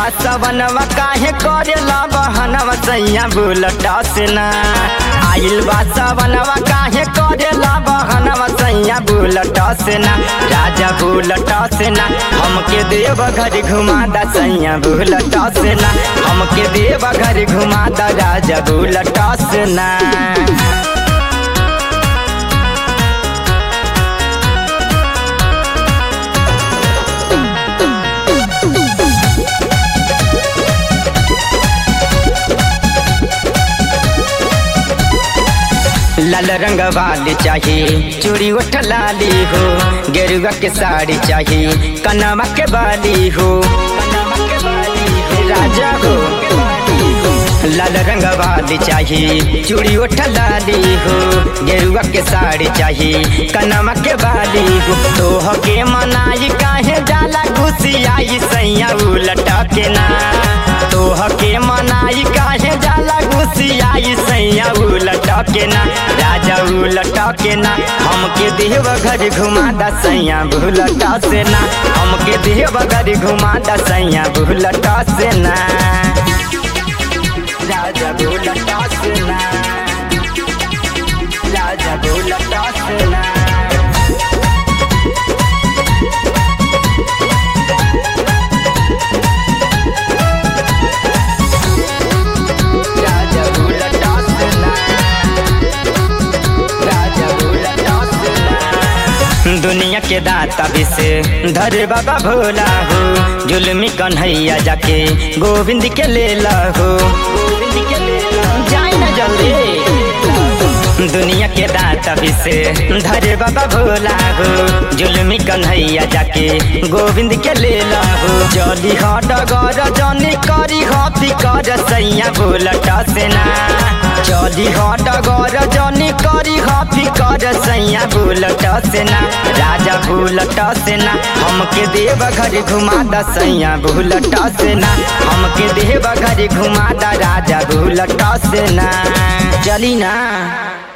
सवनवा काहे करेला बहनवा सैया बुलटा से ना आइल बा सवनवा काहे करेला बहनवा सैया बुलटा से ना राजा बुलटा से ना हमके देव घर घुमा दा सैया बुलटा से ना हमके देव घर घुमा दा राजा बुलटा से ना लाल रंग वाली चाहिए चूड़ी उठ लाली हो गेरुआ के साड़ी चाहिए कनवा के बाली हो राजा हो लाल रंग वाली चाहिए चूड़ी उठ लाली हो गेरुआ के साड़ी चाहिए कनवा के बाली हो तोह के मनाई काहे जाला घुसियाई सैया उलटा के ना तोह के मनाई काहे जाला घुसियाई सैया उलटा के ना राजा उलटा के ना हमके देव घर घुमा दा सैया भूलटा से ना हमके देव घर घुमा दा सैया भूलटा से ना राजा भूलटा से ना राजा भूलटा से ना राजा भूलटा से ना राजा भूलटा से ना दुनिया के दाता भी से धरे बाबा भोला हो जुलमी कन्हैया जाके गोविंद के ले ला हो गोविंद के ले ला जाए ना जल्दी दुनिया के दाता भी से धरे बाबा भोला हो जुलमी कन्हैया जाके गोविंद के ले ला हो जली हट गर जनी करी हफी कर सैया भोलटा से ना चली हट गर जनी करी हफी कर सैया भूलटा से ना राजा भूलटा से ना हमके देव घर घुमा दा सैया भूलटा से ना हमके देव घर घुमा दा राजा भूलटा से ना चली ना